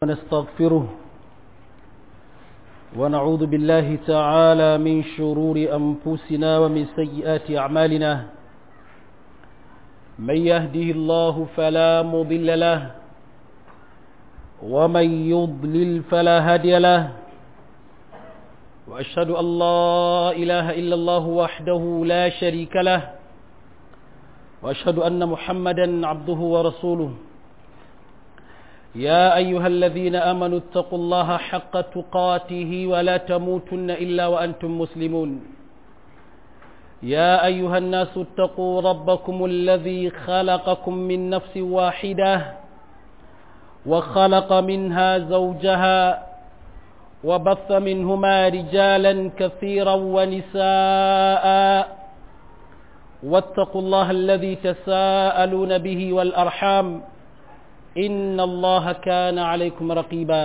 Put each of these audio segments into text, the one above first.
ونستغفره ونعوذ بالله تعالى من شرور أنفسنا ومن سيئات أعمالنا من يهده الله فلا مضل له ومن يضلل فلا هادي له وأشهد أن لا إله إلا الله وحده لا شريك له وأشهد أن محمدا عبده ورسوله يا أيها الذين آمنوا اتقوا الله حق تقاته ولا تموتن إلا وأنتم مسلمون يا أيها الناس اتقوا ربكم الذي خلقكم من نفس واحدة وخلق منها زوجها وبث منهما رجالا كثيرا ونساء واتقوا الله الذي تساءلون به والأرحام إن الله كان عليكم رقيبا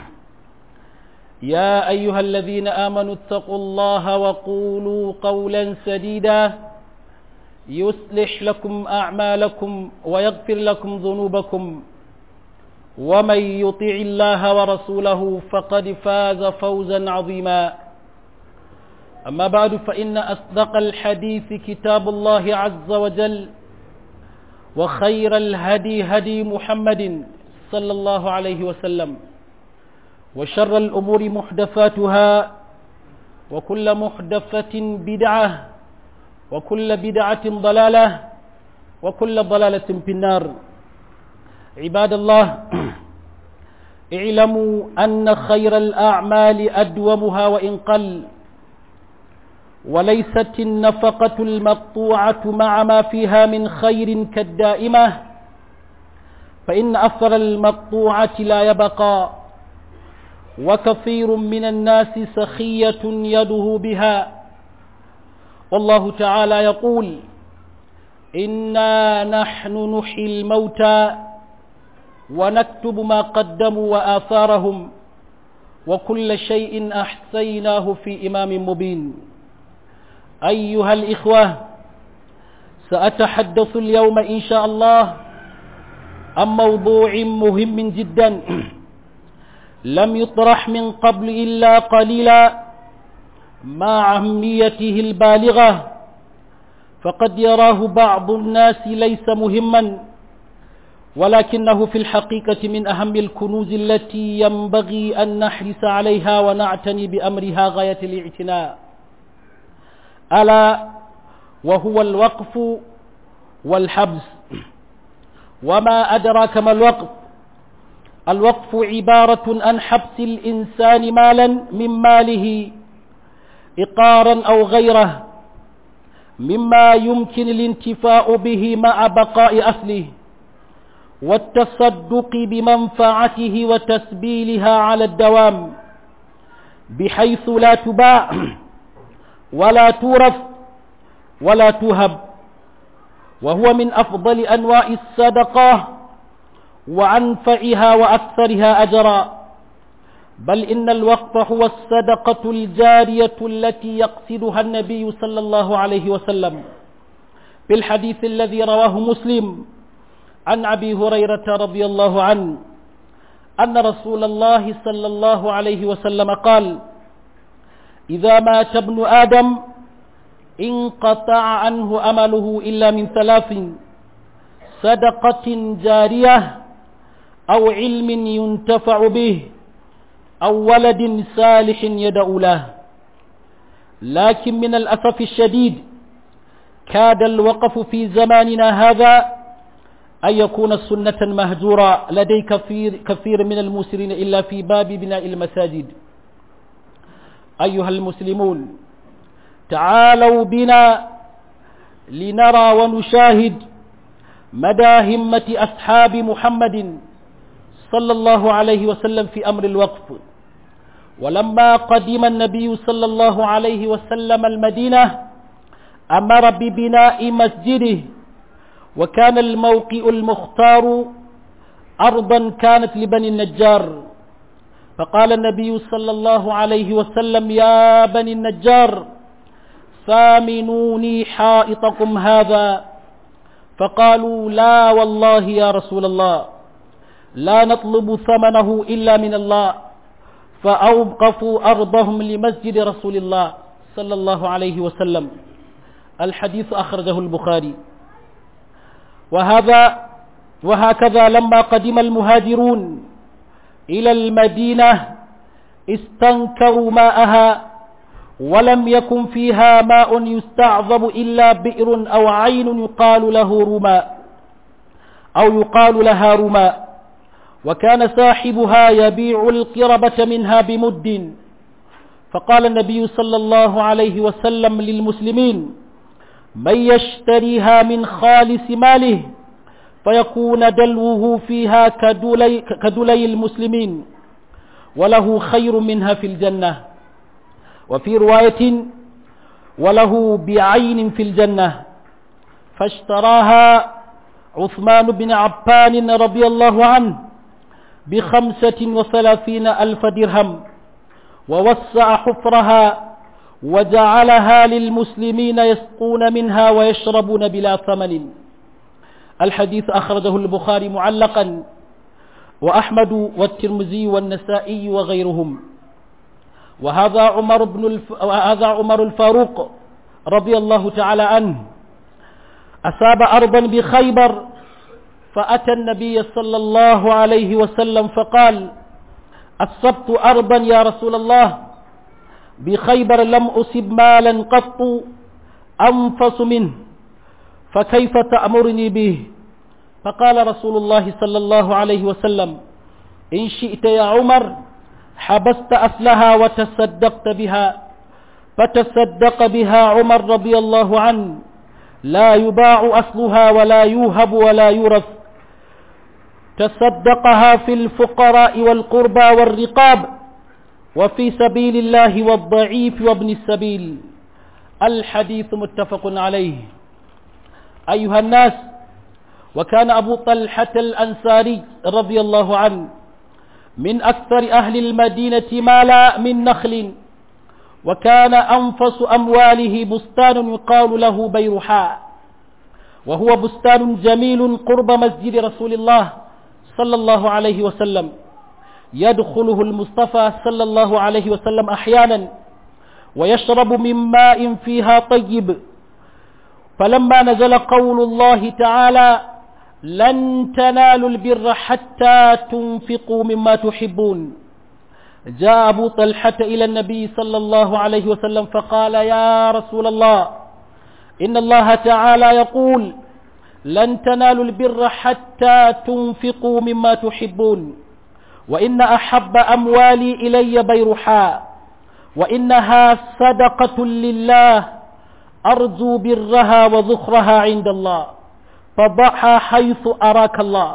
يا أيها الذين آمنوا اتقوا الله وقولوا قولا سديدا يصلح لكم أعمالكم ويغفر لكم ذنوبكم ومن يطع الله ورسوله فقد فاز فوزا عظيما أما بعد فإن أصدق الحديث كتاب الله عز وجل وخير الهدي هدي محمد صلى الله عليه وسلم وشر الأمور محدثاتها وكل محدثة بدعة وكل بدعة ضلالة وكل ضلالة في النار عباد الله اعلموا أن خير الأعمال أدومها وإن قل وليست النفقة المقطوعة مع ما فيها من خير كالدائمة فإن أثر المقطوعة لا يبقى وكثير من الناس سخية يده بها والله تعالى يقول إنا نحن نحيي الموتى ونكتب ما قدموا وآثارهم وكل شيء أحسيناه في إمام مبين أيها الإخوة سأتحدث اليوم إن شاء الله عن موضوع مهم جدا لم يطرح من قبل إلا قليلا مع أهميته البالغة فقد يراه بعض الناس ليس مهما ولكنه في الحقيقة من أهم الكنوز التي ينبغي أن نحرص عليها ونعتني بأمرها غاية الاعتناء ألا وهو الوقف والحبس وما أدراك ما الوقف الوقف عبارة عن حبس الإنسان مالا من ماله إقارا أو غيره مما يمكن الانتفاع به مع بقاء أصله والتصدق بمنفعته وتسبيلها على الدوام بحيث لا تباع ولا تورث ولا تهب وهو من أفضل أنواع الصدقة وأنفعها وأكثرها أجرا بل إن الوقف هو الصدقة الجارية التي يقصدها النبي صلى الله عليه وسلم في الحديث الذي رواه مسلم عن أبي هريرة رضي الله عنه أن رسول الله صلى الله عليه وسلم قال إذا مات ابن آدم انقطع عنه أمله إلا من ثلاث صدقة جارية أو علم ينتفع به أو ولد صالح يدعو له لكن من الأسف الشديد كاد الوقف في زماننا هذا أن يكون سنة مهجورة لدي كثير, كثير من المسرين إلا في باب بناء المساجد أيها المسلمون تعالوا بنا لنرى ونشاهد مدى همة أصحاب محمد صلى الله عليه وسلم في أمر الوقف ولما قدم النبي صلى الله عليه وسلم المدينة أمر ببناء مسجده وكان الموقع المختار أرضا كانت لبني النجار فقال النبي صلى الله عليه وسلم يا بني النجار ثامنوني حائطكم هذا فقالوا لا والله يا رسول الله لا نطلب ثمنه إلا من الله فأوقفوا أرضهم لمسجد رسول الله صلى الله عليه وسلم الحديث أخرجه البخاري وهذا وهكذا لما قدم المهاجرون إلى المدينة استنكروا ماءها ولم يكن فيها ماء يستعظم إلا بئر أو عين يقال له رماء أو يقال لها رماء وكان صاحبها يبيع القربة منها بمد فقال النبي صلى الله عليه وسلم للمسلمين من يشتريها من خالص ماله فيكون دلوه فيها كدلي, كدلي المسلمين وله خير منها في الجنة وفي رواية وله بعين في الجنة فاشتراها عثمان بن عفان رضي الله عنه بخمسة وثلاثين ألف درهم ووسع حفرها وجعلها للمسلمين يسقون منها ويشربون بلا ثمن الحديث أخرجه البخاري معلقا وأحمد والترمذي والنسائي وغيرهم وهذا عمر بن الف... وهذا عمر الفاروق رضي الله تعالى عنه أصاب أرضا بخيبر فأتى النبي صلى الله عليه وسلم فقال أصبت أرضا يا رسول الله بخيبر لم أصب مالا قط أنفس منه فكيف تأمرني به فقال رسول الله صلى الله عليه وسلم إن شئت يا عمر حبست أصلها وتصدقت بها فتصدق بها عمر رضي الله عنه لا يباع أصلها ولا يوهب ولا يورث تصدقها في الفقراء والقربى والرقاب وفي سبيل الله والضعيف وابن السبيل الحديث متفق عليه أيها الناس وكان أبو طلحة الأنصاري رضي الله عنه من أكثر أهل المدينة مالا من نخل وكان أنفس أمواله بستان يقال له بيرحاء وهو بستان جميل قرب مسجد رسول الله صلى الله عليه وسلم يدخله المصطفى صلى الله عليه وسلم أحيانا ويشرب من ماء فيها طيب فلما نزل قول الله تعالى لن تنالوا البر حتى تنفقوا مما تحبون جاء أبو طلحة إلى النبي صلى الله عليه وسلم فقال يا رسول الله إن الله تعالى يقول لن تنالوا البر حتى تنفقوا مما تحبون وإن أحب أموالي إلي بيرحاء وإنها صدقة لله أرجو برها وذخرها عند الله فضعها حيث أراك الله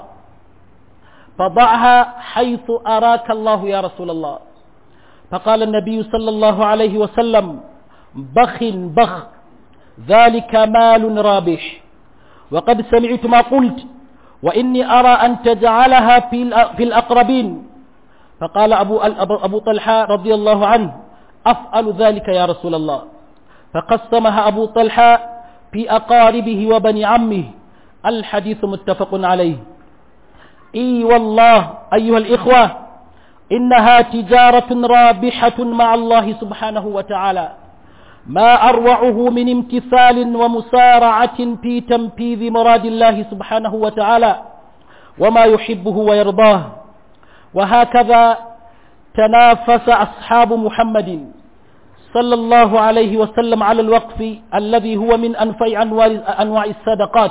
فضعها حيث أراك الله يا رسول الله فقال النبي صلى الله عليه وسلم بخ بخ ذلك مال رابح وقد سمعت ما قلت وإني أرى أن تجعلها في الأقربين فقال أبو, أبو طلحة رضي الله عنه أفعل ذلك يا رسول الله فقسمها أبو طلحة في أقاربه وبني عمه الحديث متفق عليه اي والله ايها الاخوه انها تجاره رابحه مع الله سبحانه وتعالى ما اروعه من امتثال ومسارعه في تنفيذ مراد الله سبحانه وتعالى وما يحبه ويرضاه وهكذا تنافس اصحاب محمد صلى الله عليه وسلم على الوقف الذي هو من انفع انواع الصدقات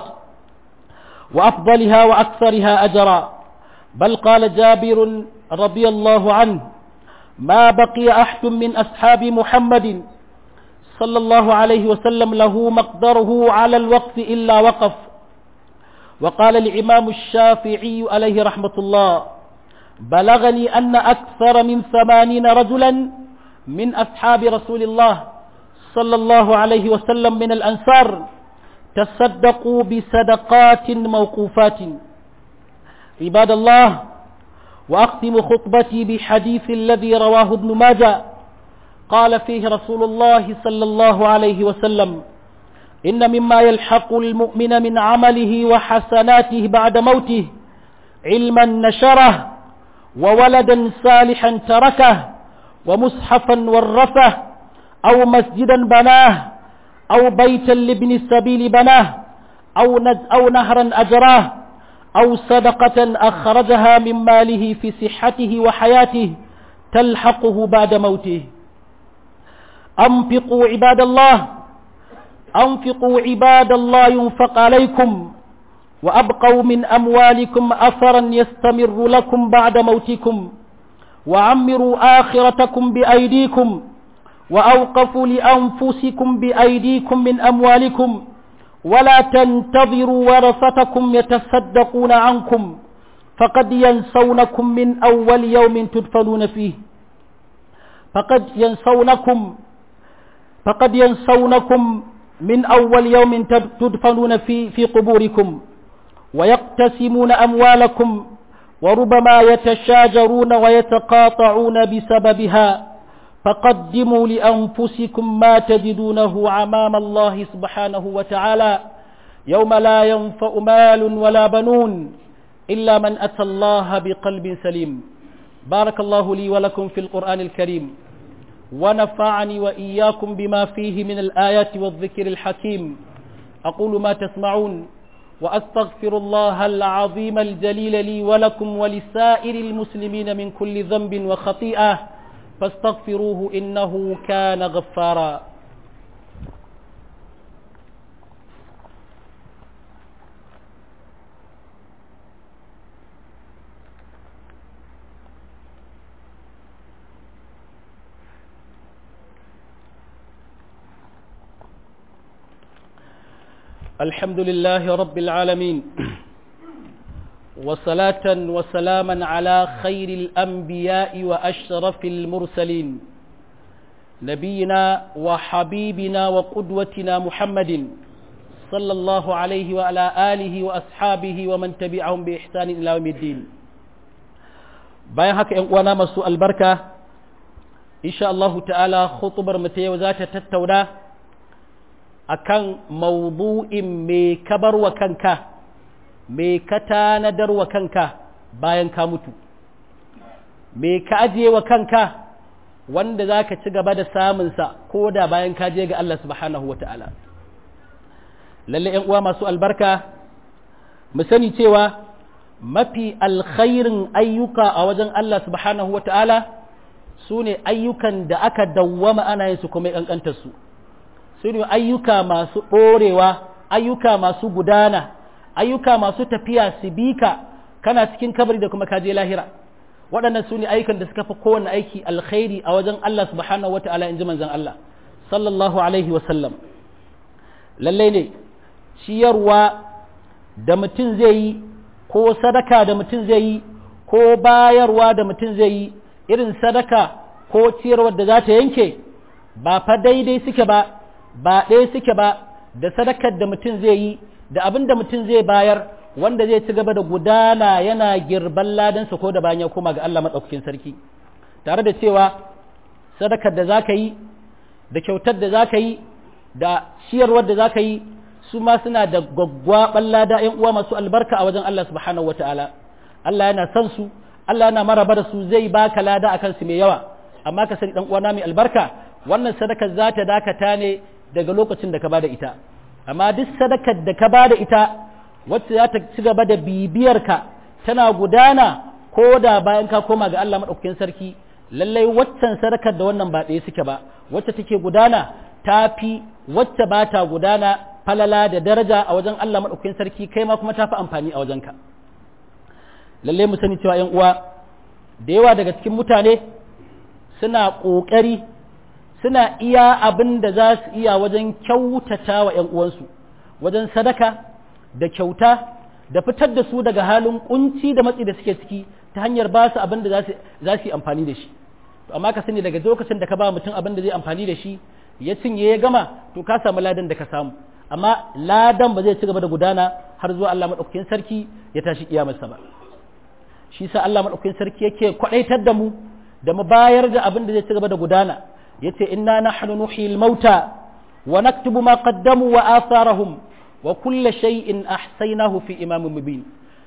وأفضلها وأكثرها أجرا بل قال جابر رضي الله عنه ما بقي أحد من أصحاب محمد صلى الله عليه وسلم له مقدره على الوقف إلا وقف وقال الإمام الشافعي عليه رحمة الله بلغني أن أكثر من ثمانين رجلا من أصحاب رسول الله صلى الله عليه وسلم من الأنصار تصدقوا بصدقات موقوفات عباد الله وأختم خطبتي بحديث الذي رواه ابن ماجه قال فيه رسول الله صلى الله عليه وسلم إن مما يلحق المؤمن من عمله وحسناته بعد موته علما نشره وولدا صالحا تركه ومصحفا ورثه أو مسجدا بناه أو بيتا لابن السبيل بناه أو, أو نهرا أجراه أو صدقة أخرجها من ماله في صحته وحياته تلحقه بعد موته أنفقوا عباد الله أنفقوا عباد الله ينفق عليكم وأبقوا من أموالكم أثرا يستمر لكم بعد موتكم وعمروا آخرتكم بأيديكم وأوقفوا لأنفسكم بأيديكم من أموالكم ولا تنتظروا ورثتكم يتصدقون عنكم فقد ينسونكم من أول يوم تدفنون فيه فقد ينسونكم فقد ينسونكم من أول يوم تدفنون في في قبوركم ويقتسمون أموالكم وربما يتشاجرون ويتقاطعون بسببها فقدموا لأنفسكم ما تجدونه أمام الله سبحانه وتعالى يوم لا ينفع مال ولا بنون إلا من أتى الله بقلب سليم بارك الله لي ولكم في القرآن الكريم ونفعني وإياكم بما فيه من الآيات والذكر الحكيم أقول ما تسمعون وأستغفر الله العظيم الجليل لي ولكم ولسائر المسلمين من كل ذنب وخطيئة فاستغفروه إنه كان غفارا الحمد لله رب العالمين وصلاة وسلاما على خير الأنبياء وأشرف المرسلين نبينا وحبيبنا وقدوتنا محمد صلى الله عليه وعلى آله وأصحابه ومن تبعهم بإحسان إلى يوم الدين bayan haka ‘yan uwana masu albarka insha Allahu ta'ala khutubar mu ta yau za ta tattauna akan mawdu'in me kabar wa kanka me ka tanadar wa kanka bayan ka mutu me ka ajiye wa kanka wanda za ka ci gaba da samunsa ko da bayan ka je ga Allah subhanahu wa ta'ala lalle ‘yan uwa masu albarka mu sani cewa mafi alkhairin ayyuka a wajen Allah subhanahu wa ta'ala su ne ayyukan da aka dawwama ana yin su kuma ƙanƙantar su su ne ayyuka masu ɗorewa ayyuka masu gudana ayyuka masu tafiya su bi ka kana cikin kabari da kuma kaje lahira waɗannan su ne ayyukan da suka fi kowane aiki alkhairi a wajen Allah subhanahu wata'ala in ji manzon Allah sallallahu alaihi wa sallam lallai ne ciyarwa da mutum zai yi ko sadaka da mutum zai yi ko bayarwa da mutum zai yi irin sadaka ko ciyarwar da za ta yanke ba fa daidai suke ba ba ɗaya suke ba da sadakar da mutum zai yi da abin da mutum zai bayar wanda zai ci gaba da gudana yana girban ladansa ko da bayan ya koma ga Allah maɗaukakin sarki tare da cewa sadakar da za ka yi da kyautar da za ka yi da ciyarwar da za ka yi su ma suna da gwaggwaɓan lada ‘yan uwa masu albarka a wajen Allah subhanahu wa ta'ala Allah yana son su Allah yana maraba da su zai baka lada a kansu mai yawa amma ka sani ɗan uwana mai albarka wannan sadakar za ta dakata ne daga lokacin da ka bada ita amma duk sadakar da ka bada ita wacce za ta ci gaba da bibiyarka tana gudana ko da bayan ka koma ga Allah maɗaukakin sarki lallai waccan sadakar da wannan ba ɗaya suke ba wacce take gudana ta fi wacce ba ta gudana falala da daraja a wajen Allah maɗaukakin sarki kai ma kuma ta fi amfani a wajenka lallai mu sani cewa 'yan uwa da yawa daga cikin mutane suna ƙoƙari suna iya abin da za su iya wajen kyautata wa ‘yan uwansu wajen sadaka da kyauta da fitar da su daga halin kunci da matsi da suke ciki ta hanyar ba su abin da za su yi amfani da shi to amma ka sani daga lokacin da ka ba mutum abin da zai amfani da shi ya cinye ya gama to ka samu ladan da ka samu amma ladan ba zai ci gaba da gudana har zuwa Allah madaukakin sarki ya tashi kiyamarsa ba shi sa Allah madaukakin sarki yake kwadaitar da mu da mu bayar da abin da zai ci gaba da gudana yace inna nahnu nuhyil mauta wa naktubu ma qaddamu wa atharahum wa kulla shay'in ahsaynahu fi imamin mubin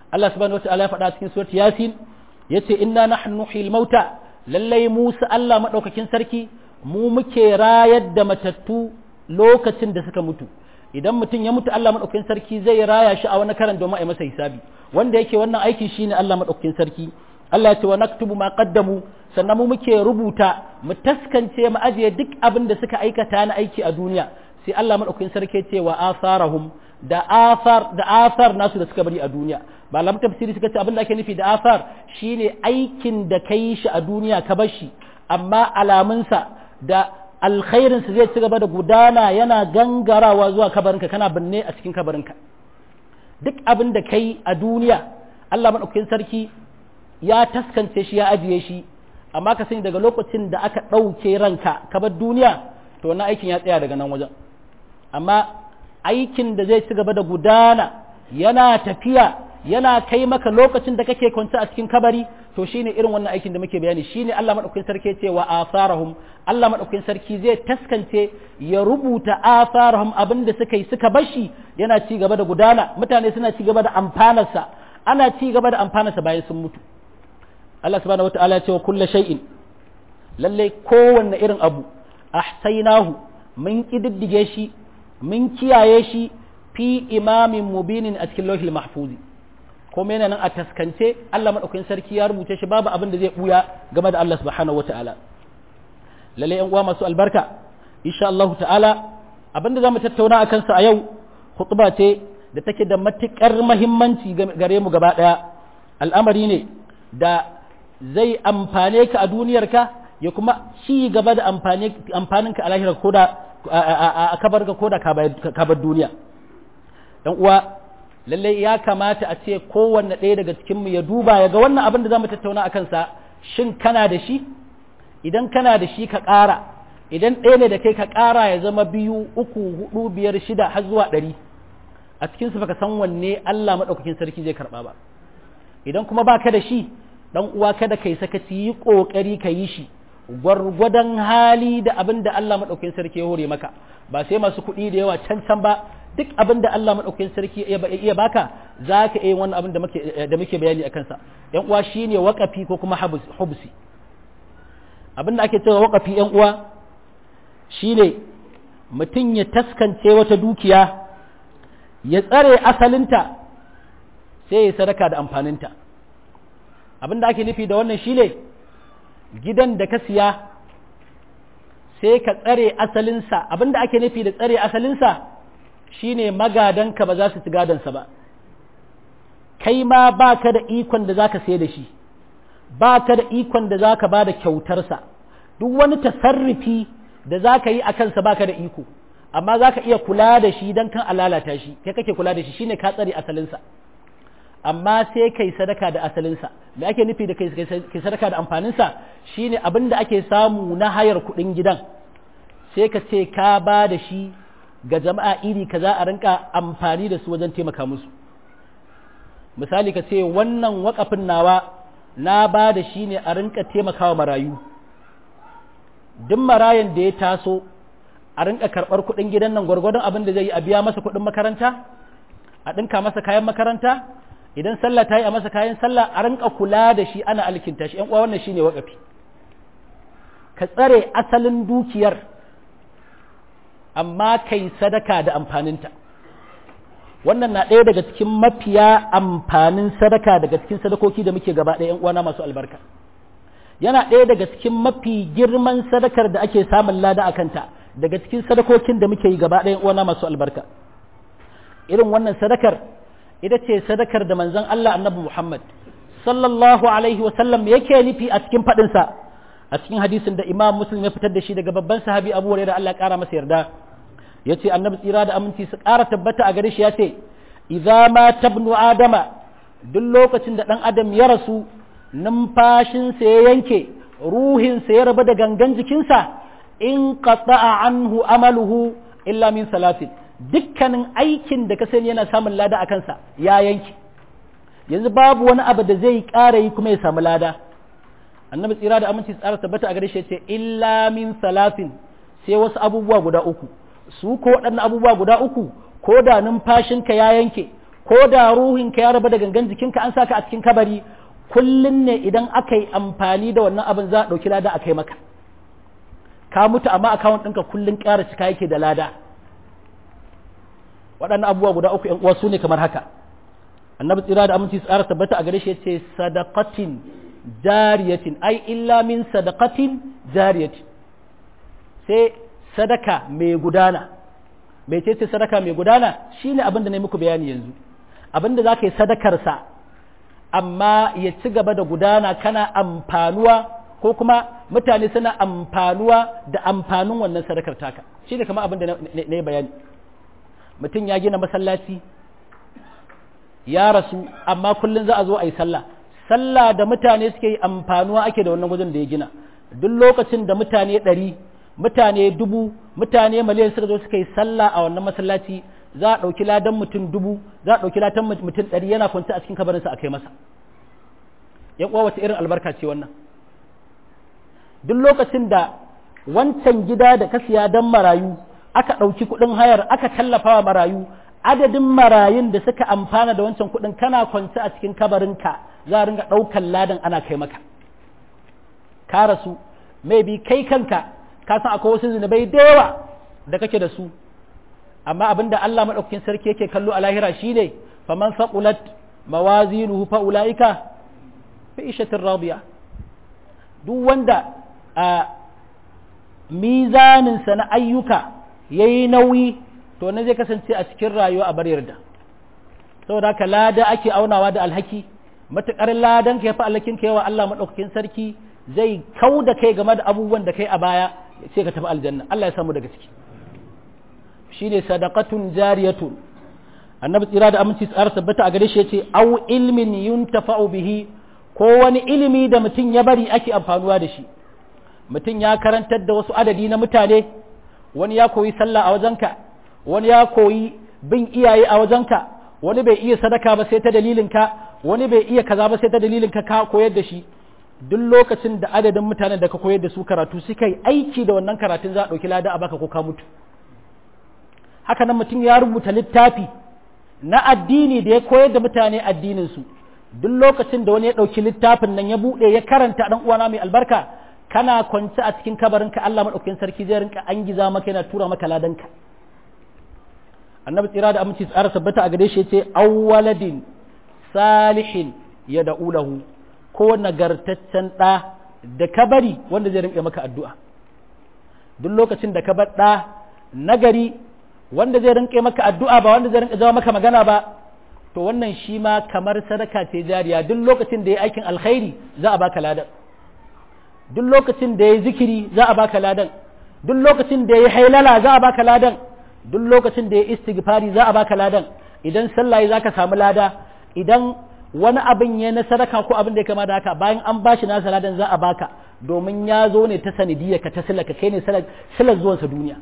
Allah subhanahu wataala ya faɗa cikin surat yasin yace inna nahnu nuhyil mauta lallai Musa Allah madaukakin sarki mu muke rayar da matattu lokacin da suka mutu idan mutum ya mutu Allah madaukakin sarki zai raya shi a wani karan domin a yi masa hisabi wanda yake wannan aikin shine Allah madaukakin sarki Allah ya ce wa naktubu ma qaddamu sannan mu muke rubuta mu taskance mu ajiye duk abin da suka aikata na aiki a duniya sai Allah madaukakin sarki ce wa asarahum da asar da asar nasu da suka bari a duniya malaman tafsiri suka ce abin da ake nufi da asar shine aikin da kai shi a duniya ka bar shi amma alamunsa da alkhairinsa zai ci gaba da gudana yana gangarawa zuwa kabarinka kana binne a cikin kabarinka duk abin da kai a duniya Allah madaukakin sarki ya taskance shi ya ajiye shi amma ka sani daga lokacin da aka ɗauke ranka ka bar duniya to wannan aikin ya tsaya daga nan wajen amma aikin da zai ci gaba da gudana yana tafiya yana kai maka lokacin da kake kwance a cikin kabari to shine irin wannan aikin da muke bayani shine Allah madaukakin sarki ce wa asarahum Allah madaukakin sarki zai taskance ya rubuta asarahum abinda suka yi suka bashi yana ci gaba da gudana mutane suna ci gaba da amfanarsa ana ci gaba da amfanarsa bayan sun mutu Allah subhanahu wataala ya ce wa kullu shay'in lalle kowanne irin abu ahsaynahu mun kididdige shi mun kiyaye shi fi imamin mubinin a cikin lauhil mahfuzi kuma yana nan a taskance Allah madaukakin sarki ya rubuce shi babu abin da zai buya game da Allah subhanahu wataala lalle yan uwa masu albarka insha Allah ta'ala abin da zamu tattauna akan sa a yau khutba ce da take da matukar muhimmanci gare mu gaba daya al'amari ne da zai amfane ka a duniyarka ya kuma ci gaba da amfaninka a lahira ko da a kabar ka ko da kabar duniya ɗan uwa lallai ya kamata a ce kowanne ɗaya daga cikinmu ya duba ya ga wannan abin da za mu tattauna a kansa shin kana da shi idan kana da shi ka ƙara idan ɗaya ne da kai ka ƙara ya zama biyu uku hudu biyar shida har zuwa ɗari a cikinsu baka san wanne Allah maɗaukakin sarki zai karɓa ba idan kuma baka da shi dan uwa kada kai sakaci yi kokari ka yi shi gwargwadon hali da abin da Allah madaukakin sarki ya hore maka ba sai masu kuɗi da yawa can can ba duk abin da Allah madaukakin sarki ya iya baka zaka iya wannan abin da muke da muke bayani akan sa yan uwa shine waqafi ko kuma hubsi abin da ake cewa waqafi yan uwa shine mutum ya taskance wata dukiya ya tsare asalinta sai ya sadaka da amfaninta abin da ake nufi da wannan shine gidan da ka siya sai ka tsare asalinsa abin da ake nufi da tsare asalinsa shine magadanka ba za su ci gadansa ba kai ma ba ka da ikon da za ka sai da shi ba ka da ikon da za ka ba da kyautarsa duk wani tasarrufi da za ka yi a kansa ba ka da iko amma za ka iya kula da shi don kan alalata shi kai kake kula da shi shine ka tsare asalinsa amma sai kai sadaka da asalinsa me ake nufi da kai sadaka da amfaninsa shine abin da ake samu na hayar kuɗin gidan sai ka ce ka ba da shi ga jama'a iri ka za a rinka amfani da su wajen taimaka musu misali ka ce wannan wakafin nawa na ba da shi ne a rinka taimakawa marayu duk marayan da ya taso a rinka karɓar kuɗin gidan nan gwargwadon abin da zai yi a biya masa kuɗin makaranta a ɗinka masa kayan makaranta idan sallah ta yi a masa kayan sallah a rinka kula da shi ana alkinta shi uwa wannan shine waƙafi ka tsare asalin dukiyar amma kai sadaka da amfaninta wannan na ɗaya daga cikin mafiya amfanin sadaka daga cikin sadakoki da muke gaba ɗaya uwana masu albarka yana ɗaya daga cikin mafi girman sadakar da ake samun lada a kanta daga cikin sadakokin da muke yi gaba ɗaya uwana masu albarka irin wannan sadakar ita ce sadakar da manzon Allah annabi Muhammad sallallahu alaihi wasallam yake nufi a cikin faɗinsa a cikin hadisin da imam muslim ya fitar da shi daga babban sahabi abu hurairah Allah ya ƙara masa yarda ya ce annabi tsira da aminci su ƙara tabbata a gare shi ya ce idza ma tabnu adama duk lokacin da ɗan adam ya rasu numfashinsa ya yanke ruhinsa ya rabu da gangan jikinsa in qata'a anhu amaluhu illa min salatin dukkanin aikin da ka sani yana samun lada a kansa ya yanke yanzu babu wani abu da zai ƙara yi kuma ya samu lada annabi tsira da aminci tsara tabbata a gare shi ce illa min salatin sai wasu abubuwa guda uku su ko waɗannan abubuwa guda uku ko da numfashinka ya yanke ko da ruhinka ya raba da gangan jikinka an saka a cikin kabari kullum ne idan aka yi amfani da wannan abin za a ɗauki lada a kai maka ka mutu amma akawun ɗinka kullum ƙara cika yake da lada waɗannan abubuwa guda uku ‘yan uwa su ne kamar haka annabi tsira da aminci tsara tabbata a gare shi ya ce sadaqatin jariyatin ai illa min sadaqatin jariyatin sai sadaka mai gudana mai ce ce sadaka mai gudana shine abin da na muku bayani yanzu abin da za ka yi sadakarsa amma ya ci gaba da gudana kana amfanuwa ko kuma mutane suna amfanuwa da amfanin wannan sadakar taka shi ne kama abin da na yi bayani mutum ya gina masallaci ya rasu amma kullum za a zo a yi sallah sallah da mutane suke yi amfanuwa ake da wannan wajen da ya gina duk lokacin da mutane ɗari mutane dubu mutane miliyan suka zo suka yi sallah a wannan masallaci za a ɗauki ladan mutum dubu za a ɗauki ladan mutum ɗari yana kwanta a cikin kabarinsa a kai masa yan uwa wata irin albarka ce wannan duk lokacin da wancan gida da ka siya don marayu aka ɗauki kuɗin hayar aka tallafa wa marayu adadin marayun da suka amfana da wancan kuɗin kana kwance a cikin kabarinka za a ringa ɗaukan ladan ana kai maka ka rasu maybe kai kanka ka san akwai wasu zunubai da yawa da kake da su amma abin da Allah maɗaukakin sarki yake kallo a lahira shine faman saqulat mawazinuhu fa ulaika fi ishatir radiya duk wanda a mizanin sa na ayyuka yayi nauyi to ne zai kasance a cikin rayuwa a bar yarda saboda haka lada ake aunawa da alhaki matukar ladan ka yafi alhakin ka yawa Allah maɗaukakin sarki zai kau da kai game da abubuwan da kai a baya sai ka tafi aljanna Allah ya samu daga ciki shine sadaqatun jariyatun annabi tsira da aminci tsara tabbata a gare shi yace au ilmin yuntafa'u bihi ko wani ilimi da mutum ya bari ake amfanuwa da shi mutum ya karantar da wasu adadi na mutane wani ya koyi sallah a wajenka wani ya koyi bin iyaye a wajenka wani bai iya sadaka ba sai ta dalilin ka wani bai iya kaza ba sai ta dalilin ka ka koyar da shi duk lokacin da adadin mutanen da ka koyar da su karatu suka yi aiki da wannan karatun za a ɗauki lada a baka ko ka mutu haka nan mutum ya rubuta littafi na addini da ya koyar da mutane addininsu duk lokacin da wani ya ɗauki littafin nan ya buɗe ya karanta ɗan uwana mai albarka kana kwance a cikin kabarinka Allah maɗaukakin sarki zai rinka an giza maka yana tura maka ladanka annabi tsira da aminci tsara sabbata a gare shi yace awwaladin salihin ya da'ulahu ko nagartaccen ɗa da kabari wanda zai rinka maka addu'a duk lokacin da ka bar ɗa nagari wanda zai rinka maka addu'a ba wanda zai rinka jawo maka magana ba to wannan shi ma kamar sadaka ce jariya duk lokacin da ya aikin alkhairi za a baka ladan duk lokacin da ya zikiri za a baka ladan duk lokacin da ya hailala za a baka ladan duk lokacin da ya istighfari za a baka ladan idan sallah za ka samu lada idan wani abin ya na sadaka ko abin da ya kama da haka bayan an bashi nasa ladan za a baka domin ya zo ne ta sanidiyya ka ta silaka kai ne silar zuwansa duniya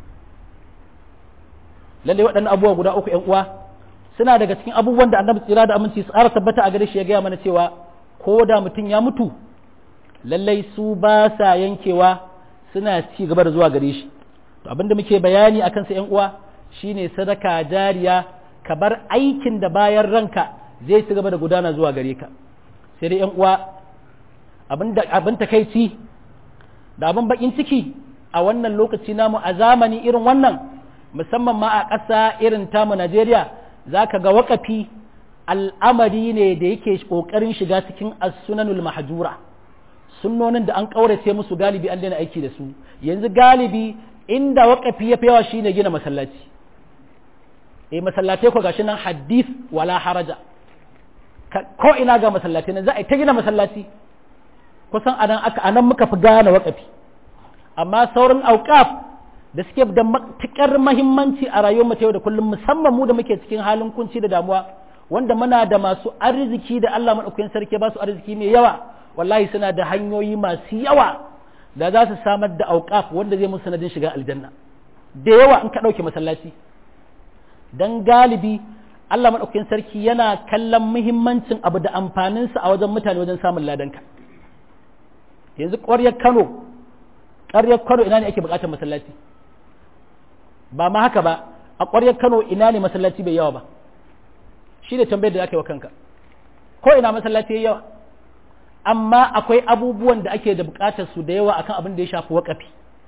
lalle waɗannan abubuwa guda uku ƴan uwa suna daga cikin abubuwan da annabi tsira da aminci su ƙara tabbata a gare shi ya gaya mana cewa ko da mutum ya mutu lallai su ba sa yankewa suna ci gaba da zuwa gare shi to abin da muke bayani akan sa ƴan uwa shine sadaka jariya ka bar aikin da bayan ranka zai ci gaba da gudana zuwa gare ka sai dai ƴan uwa abin da abin takeici da abin bakin ciki a wannan lokaci namu a zamani irin wannan musamman ma a ƙasa irin tamu Najeriya za ka ga waƙafi al'amari ne da yake ƙoƙarin shiga cikin as-sunanul mahjura sunnonin da an ƙaurace musu galibi an daina aiki da su yanzu galibi inda waƙafi ya fi yawa shine gina masallaci eh masallatai ko gashi nan hadith wala haraja ko ina ga masallatai nan za a yi ta gina masallaci kusan anan aka anan muka fi gane waƙafi amma sauran auqaf da suke da matuƙar mahimmanci a rayuwar mu ta yau da kullum musamman mu da muke cikin halin kunci da damuwa wanda muna da masu arziki da Allah madaukakin sarki ba su arziki mai yawa wallahi suna da hanyoyi masu yawa da za su samar da auqaf wanda zai musu sanadin shiga aljanna da yawa in ka ɗauke masallaci dan galibi Allah madaukakin sarki yana kallon muhimmancin abu da amfaninsa a wajen mutane wajen samun ladanka yanzu ƙwaryar Kano ƙwaryar Kano ina ne ake buƙatar masallaci ba ma haka ba a ƙwaryar Kano ina ne masallaci bai yawa ba shi ne tambayar da aka yi wa kanka ko ina masallaci yayi yawa amma akwai abubuwan da ake da bukatar su da yawa akan abin da ya shafi waƙafi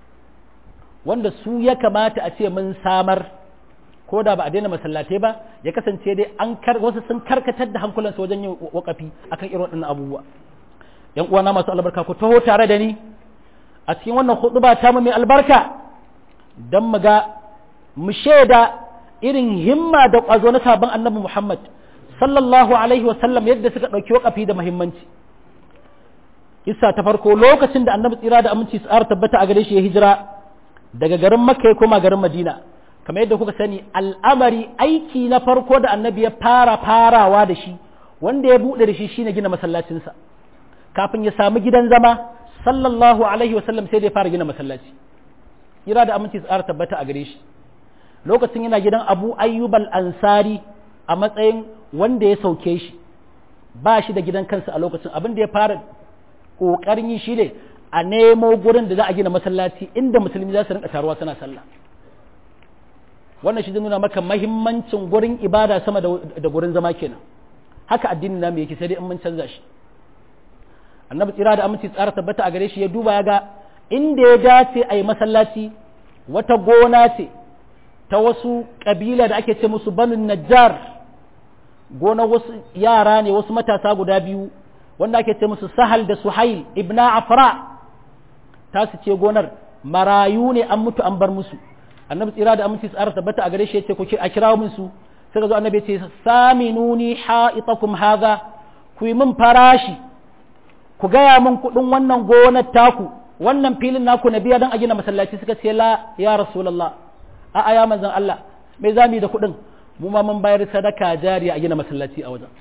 wanda su ya kamata a ce mun samar ko da ba a daina masallatai ba ya kasance dai an kar wasu sun karkatar da hankulansu wajen yin waƙafi akan irin waɗannan abubuwa yan uwana masu albarka ku taho tare da ni a cikin wannan huɗuba ta mu mai albarka don mu ga mu shaida irin himma da ƙwazo na sabon annabi Muhammad sallallahu alaihi wa sallam yadda suka ɗauki waƙafi da muhimmanci Isa ta farko lokacin da annabi tsira da aminci tsara tabbata a gare shi ya hijira daga garin Makka ya koma garin Madina kamar yadda kuka sani al'amari aiki na farko da annabi ya fara farawa da shi wanda ya buɗe da shi shine gina masallacinsa kafin ya samu gidan zama sallallahu alaihi wasallam sai da ya fara gina masallaci kira da aminci tsara tabbata a gare shi lokacin yana gidan abu ayyub al-ansari a matsayin wanda ya sauke shi ba shi da gidan kansa a lokacin abin da ya fara kokarin yi shi ne a nemo gurin da za a gina masallaci inda musulmi za su rinka taruwa suna sallah wannan shi zai nuna maka mahimmancin gurin ibada sama da gurin zama kenan haka addinin namu yake sai dai in mun canza shi annabi tsira da aminci tsara tabbata a gare shi ya duba ya ga inda ya dace a yi masallaci wata gona ce ta wasu ƙabila da ake ce musu banu najjar gona wasu yara ne wasu matasa guda biyu wanda ake ce musu sahal da suhail ibna afra ta su ce gonar marayu ne an mutu an bar musu annabi tsira da aminci tsara tabbata a gare shi ya ce ku a kira min su sai ga zo annabi ya ce saminuni ha'itakum haza ku yi min farashi ku gaya min kuɗin wannan gonar taku wannan filin naku na biya don a gina masallaci suka ce la ya rasulullah a aya manzon Allah me za mu yi da kuɗin mu ma mun bayar sadaka jariya a gina masallaci a wajen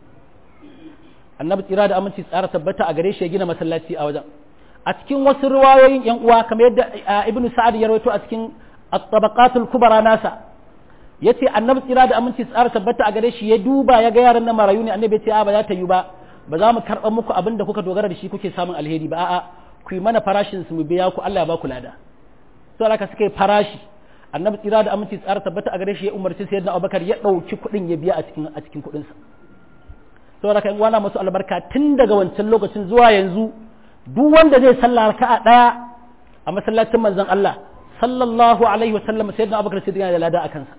annabi tsira da aminci tsara tabbata a gare shi ya gina masallaci a wajen a cikin wasu riwayoyin yan uwa kamar yadda ibnu sa'ad ya rawaito a cikin at-tabaqatul kubra nasa yace annabi tsira da aminci tsara tabbata a gare shi ya duba ya ga yaran na marayu ne annabi ya ce a ba za ta yi ba ba za mu karɓar muku abin da kuka dogara da shi kuke samun alheri ba a'a ku yi mana farashin su mu biya ku Allah ya ba ku lada to haka suka yi farashi annabi tsira da aminci tsara tabbata a gare shi ya umarci sayyidina Abubakar ya ɗauki kuɗin ya biya a cikin a cikin kuɗin sa to haka in wana masu albarka tun daga wancan lokacin zuwa yanzu duk wanda zai sallah raka'a daya a masallacin manzon Allah sallallahu alaihi wa sallam sayyidina Abubakar sai da lada a kansa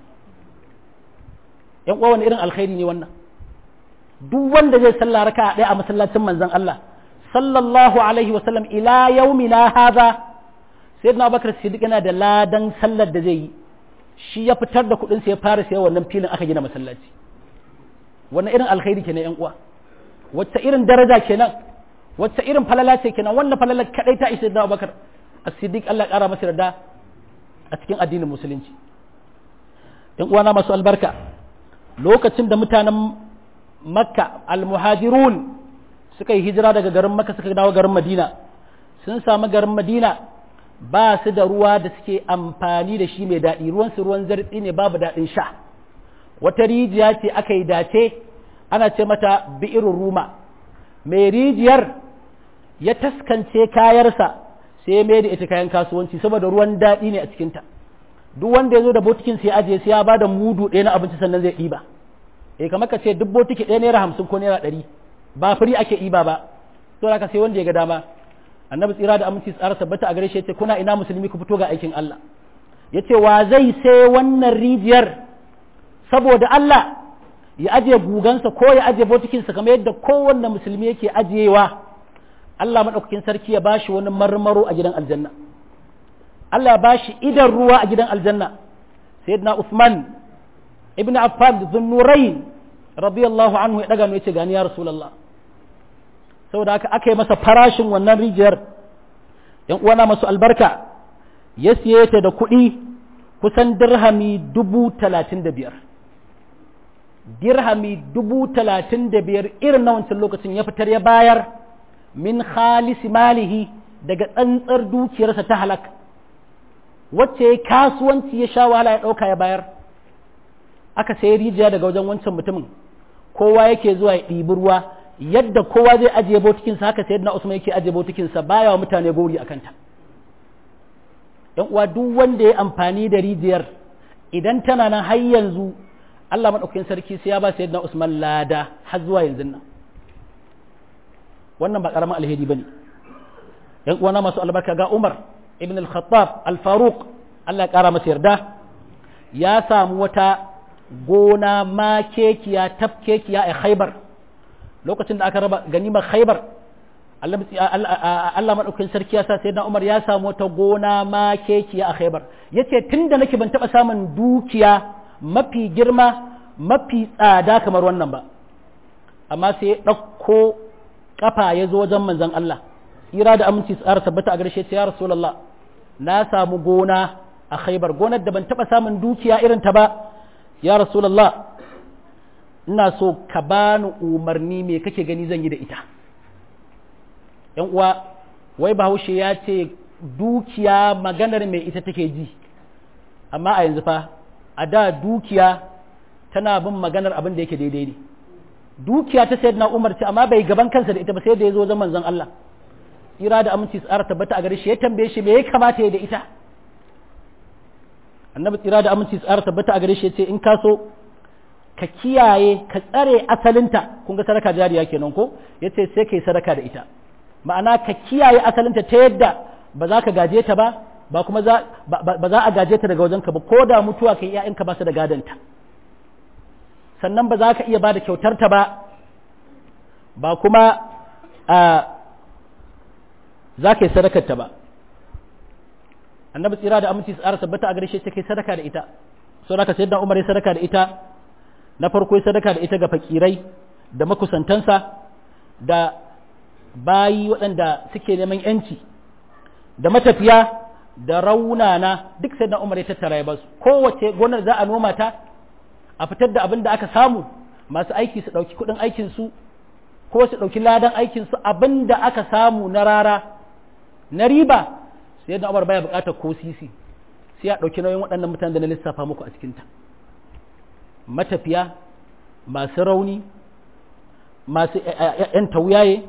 yan uwa wani irin alkhairi ne wannan duk wanda zai sallah raka ɗaya a masallacin manzon Allah sallallahu alaihi wa sallam ila yaumina hadha sayyidina Abubakar Siddiq yana da ladan sallar da zai yi shi ya fitar da kuɗin sa ya fara sayan wannan filin aka gina masallaci wannan irin alkhairi kenan yan uwa wacce irin daraja kenan wacce irin falala ce kenan wannan falala kadai ta isa sayyidina Abubakar As-Siddiq Allah ya kara masa yarda a cikin addinin musulunci yan uwana masu albarka lokacin da mutanen makka almuhajirun suka yi hijira daga garin makka suka dawo garin madina sun samu garin madina ba su da ruwa da suke amfani da shi mai daɗi ruwan su ruwan zartsi ne babu daɗin sha wata rijiya ce aka yi dace ana ce mata bi'irin ruma mai rijiyar ya taskance kayarsa sai ya mai da ita kayan kasuwanci saboda ruwan daɗi ne a cikinta duk wanda ya zo da botikin sai ajiye sai ya ba da mudu ɗaya na abinci sannan zai ɗiba eh kamar ka ce duk botiki ɗaya naira hamsin ko naira ɗari ba firi ake ɗiba ba to ka sai wanda ya ga dama annabi tsira da aminci tsara tabbata a gare shi yace kuna ina musulmi ku fito ga aikin Allah yace wa zai sai wannan rijiyar saboda Allah ya ajiye gugansa ko ya ajiye botikinsa kamar yadda kowanne musulmi yake ajiyewa Allah madaukakin sarki ya bashi wani marmaro a gidan aljanna Allah ya bashi idan ruwa a gidan aljanna sayyidina Uthman ibn Affan da Zunnurain radiyallahu anhu ya daga mu yace gani ya Rasulullah saboda haka aka yi masa farashin wannan rijiyar yan uwana masu albarka ya siye ta da kuɗi kusan dirhami dubu talatin da biyar dirhami dubu talatin da biyar irin na wancan lokacin ya fitar ya bayar min khalisi malihi daga tsantsar dukiyarsa ta halak wacce ya kasuwanci ya sha wahala ya ɗauka ya bayar aka sayi rijiya daga wajen wancan mutumin kowa yake zuwa ya ɗibi ruwa yadda kowa zai ajiye botikinsa haka sai na usman yake ajiye botikinsa baya wa mutane gori a kanta yan uwa duk wanda ya amfani da rijiyar idan tana nan har yanzu Allah maɗaukakin sarki sai ya ba sayyidina Usman lada har zuwa yanzu nan wannan ba karamin alheri bane yan uwana masu albarka ga Umar ibn al-Khattab al-Faruq Allah ya kara masa yarda ya samu wata gona makekiya tafkekiya a Khaibar lokacin da aka raba ganimar Khaibar Allah maɗaukakin sarki ya sa sayyidina Umar ya samu wata gona makekiya a Khaibar yace tunda nake ban taɓa samun dukiya mafi girma mafi tsada kamar wannan ba amma sai ya ɗauko kafa ya zo wajen manzon Allah tsira da aminci tsara tabbata a garshe ya rasulullah na samu gona a khaibar gonar da ban taɓa samun dukiya irin ta ba ya rasulullah ina so ka bani umarni me kake gani zan yi da ita yan uwa wai bahaushe ya ce dukiya maganar mai ita take ji amma a yanzu fa a da dukiya tana bin maganar abin da yake daidai ne dukiya ta sayyidina Umar ce amma bai gaban kansa da ita ba sai da ya zo zaman manzon Allah ira da aminci tsara tabbata a gare shi ya tambaye shi me ya kamata ya da ita annabi tsira da aminci tsara tabbata a gare shi ya ce in ka so ka kiyaye ka tsare asalinta kun ga sadaka jariya kenan ko yace sai kai sadaka da ita ma'ana ka kiyaye asalinta ta yadda ba za ka gaje ta ba ba kuma za ba za a gaje ta daga wajenka ba ko da mutuwa kai ƴaƴanka ba su da gadanta sannan ba za ka iya ba da kyautar ta ba ba kuma za ka yi sadakar ta ba annabi tsira da aminci tsara tabbata a gare shi kai sadaka da ita so da ka sayar da umar ya sadaka da ita na farko ya sadaka da ita ga fakirai da makusantansa da bayi waɗanda suke neman yanci da matafiya da raunana duk sai da umar ya tattara ya basu kowace gonar za a noma ta a fitar da abin da aka samu masu aiki su ɗauki kuɗin aikinsu ko su ɗauki ladan aikinsu abin da aka samu na rara na riba sai da umar baya buƙatar ko sisi sai ya ɗauki nauyin waɗannan mutanen da na lissafa muku a cikinta matafiya masu rauni masu ‘yan tauyaye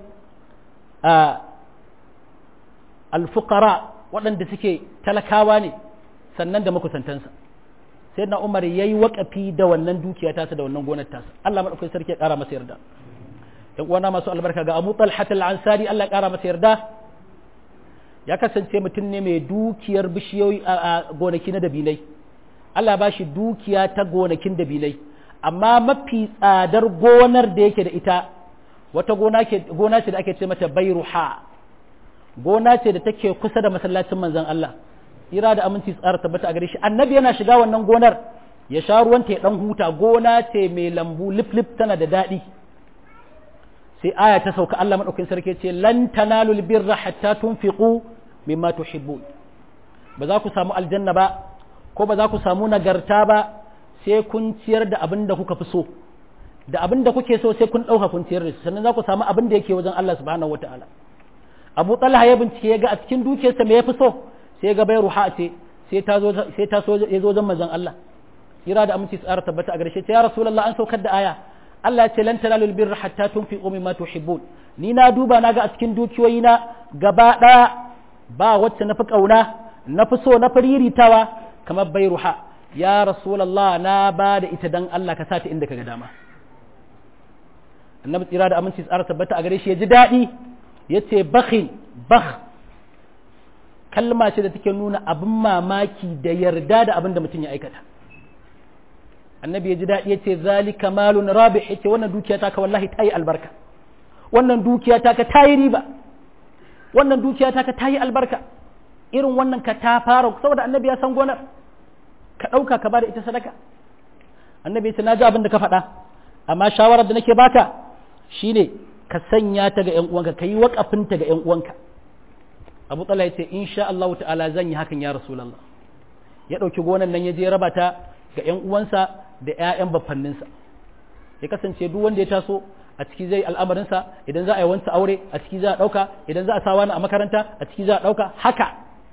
alfukara waɗanda suke talakawa ne sannan da makusantansa sai na umar ya yi waƙafi da wannan dukiya tasa da wannan gonar tasa Allah maɗaukai sarki ya ƙara masa yarda ‘yan uwana masu albarka ga abu talhat al-ansari Allah ya ƙara masa yarda ya kasance mutum ne mai dukiyar bishiyoyi a gonaki na dabinai Allah ba shi dukiya ta gonakin dabinai amma mafi tsadar gonar da yake da ita wata gona ce da ake ce mata bairuha gona ce da take kusa da masallacin manzon Allah ira da aminci tsara tabbata a gare shi annabi yana shiga wannan gonar ya sha ruwanta ya dan huta gona ce mai lambu lif lif tana da daɗi sai aya ta sauka Allah madaukakin sarki ce lan tanalul birra hatta tunfiqu mimma tuhibbun ba za ku samu aljanna ba ko ba za ku samu nagarta ba sai kun ciyar da abin da kuka fi so da abin da kuke so sai kun ɗauka kun ciyar da shi sannan za ku samu abin da yake wajen Allah subhanahu wataala Abu Talha ya bincike ya ga a cikin dukiyarsa me ya fi so sai ga bai ruha ce sai ta zo sai ta so ya zo wajen manzon Allah kira da aminci tsara tabbata a gare shi ya rasulullah an saukar da aya Allah ya ce lan tanalul birra hatta tunfiqu mimma tuhibbun ni na duba na ga a cikin dukiyoyi na gaba daya ba wacce na fi kauna na fi so na fi riritawa kamar bai ruha ya rasulallah na ba da ita dan Allah ka sata inda ka ga dama annabi tsira da aminci tsara tabbata a gare shi ya ji daɗi ya ce bakhin bakh kalma ce da take nuna abin mamaki da yarda da abin da mutum ya aikata annabi ya ji daɗi ya ce zalika malun rabi ya ce wannan dukiya ta ka wallahi ta yi albarka wannan dukiya ta ka ta yi riba wannan dukiya ta ka ta yi albarka irin wannan ka ta fara saboda annabi ya san gonar ka ɗauka ka ba da ita sadaka annabi ce na ji abin da ka faɗa amma shawarar da nake baka shine ka sanya ta ga 'yan uwanka ka yi waƙafin ta ga 'yan uwanka abu tsala ya ce insha Allah ta'ala zan yi hakan ya rasulallah ya ɗauki gonan nan ya je raba ta ga 'yan uwansa da 'ya'yan baffanninsa ya kasance duk wanda ya taso a ciki zai al'amarinsa idan za a yi wansa aure a ciki za a ɗauka idan za a sa wani a makaranta a ciki za a ɗauka haka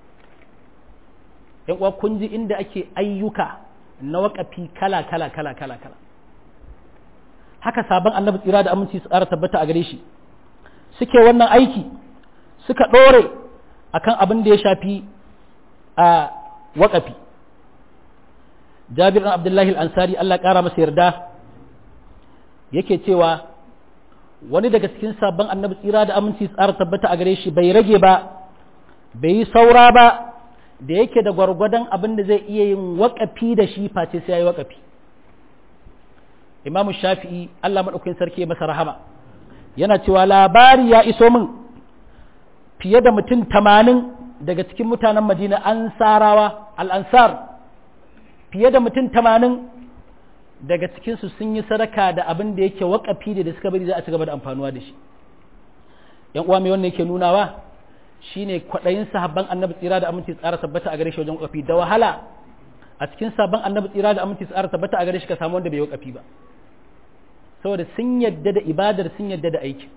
yan uwa kun ji inda ake ayyuka na waƙafi kala kala kala kala kala haka sabon annabi tsira da aminci su ƙara tabbata a gare shi suke wannan aiki suka ɗore akan abin da ya shafi a waƙafi Jabir ɗan Abdullahi al-Ansari Allah ƙara masa yarda yake cewa wani daga cikin sabon annabi tsira da aminci tsara tabbata a gare shi bai rage ba bai yi saura ba da yake da gwargwadon abin da zai iya yin waƙafi da shi face sai ya yi waƙafi imamu shafi'i Allah maɗaukakin sarki ya masa rahama yana cewa labari ya iso min fiye da mutum tamanin daga cikin mutanen madina ansarawa al'ansar fiye da mutum tamanin daga cikinsu sun yi sadaka da abin da yake waƙafi da suka bari za a ci gaba da amfanuwa da shi ‘yan uwa mai wannan yake nunawa shine kwaɗayin sahabban annabi tsira da aminci tsara tabbata a gare shi wajen waƙafi da wahala a cikin sabon annabi tsira da aminci tsara tabbata a gare shi ka samu wanda bai waƙafi ba saboda sun yadda da ibadar sun yadda da aiki